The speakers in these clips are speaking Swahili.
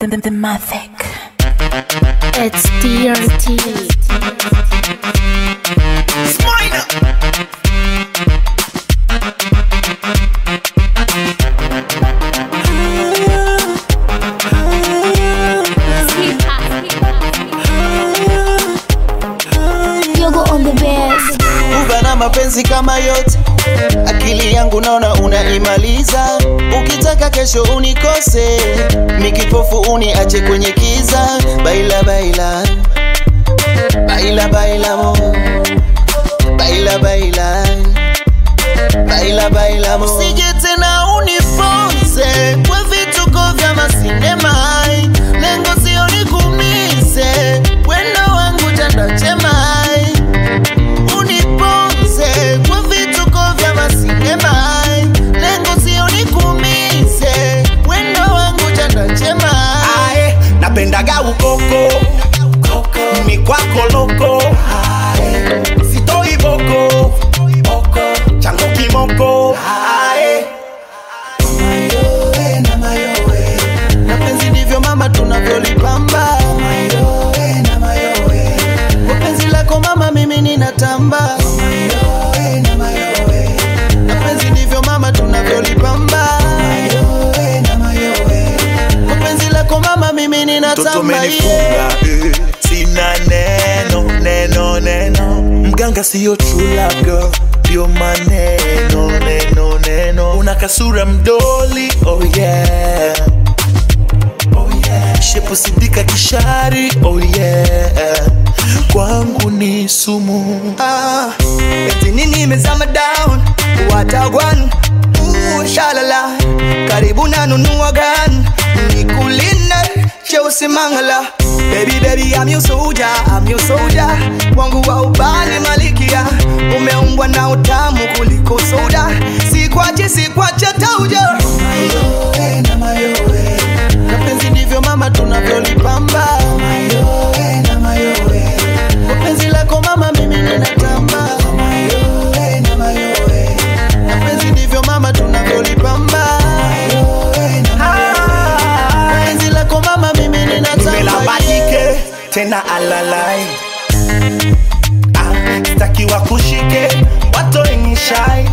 The, the, the Mavic. It's DRT. Yogo on the bass. Uva na mapenzi kama yote, akili yangu naona unaimaliza. Ukitaka kesho unikose, mikipofu uniache kwenye kiza. Baila baila baila baila mo, baila baila baila baila mo. Usije tena uniponze kwa vituko vya masinema, lengo sio nikumize, wendo wangu chanda chema uniponze kwa vituko vya masinema, lengo sio nikumize, wendo wangu chanda chema. Ae, napendaga ukoko ni kwako loko Ae, sitoi boko chango kimoko Ae, Mayowe na mayowe, mapenzi ndivyo mama tunavyolipamba. Mayowe na mayowe, kwa penzi lako mama mimi ninatamba. Mayowe na mayowe, mapenzi ndivyo mama tunavyolipamba. Mayowe na mayowe, kwa penzi lako mama mimi toto ninatamba. yeah. menifunga eh, sina neno neno neno mganga siyo true love girl ndio maneno neno neno una kasura mdoli oh yeah oh yeah shepu sidika kishari oh yeah kwangu ni sumu Ah, eti nini imezama down watagwan Ooh, shalala karibu nanunua gan nikuline cheusi mangala baby baby I'm your soldier I'm your soldier wangu wa ubani malikia umeumbwa na utamu kuliko soda sikwache sikwache tauja Mayowe na mayowe, mapenzi ndivyo mama tunavyolipamba. Mayowe na mayowe, kwa penzi lako mama mimi ninatamba. Mayowe na mayowe, mapenzi ndivyo mama tunavyolipamba. Mayowe na mayowe, kwa penzi lako mama mimi ninatamba. melabadike tena alalai ah, stakiwa kushike watoenishai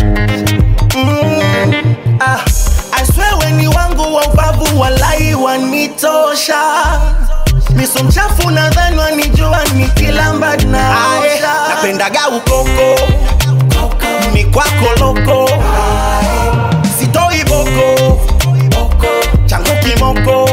mm, ah, aswe weni wangu wa ubavu walai wanitosha miso mchafu nadhani wanijua nikilamba naosha napendaga ukoko ni kwako loko sitoi boko changu kimoko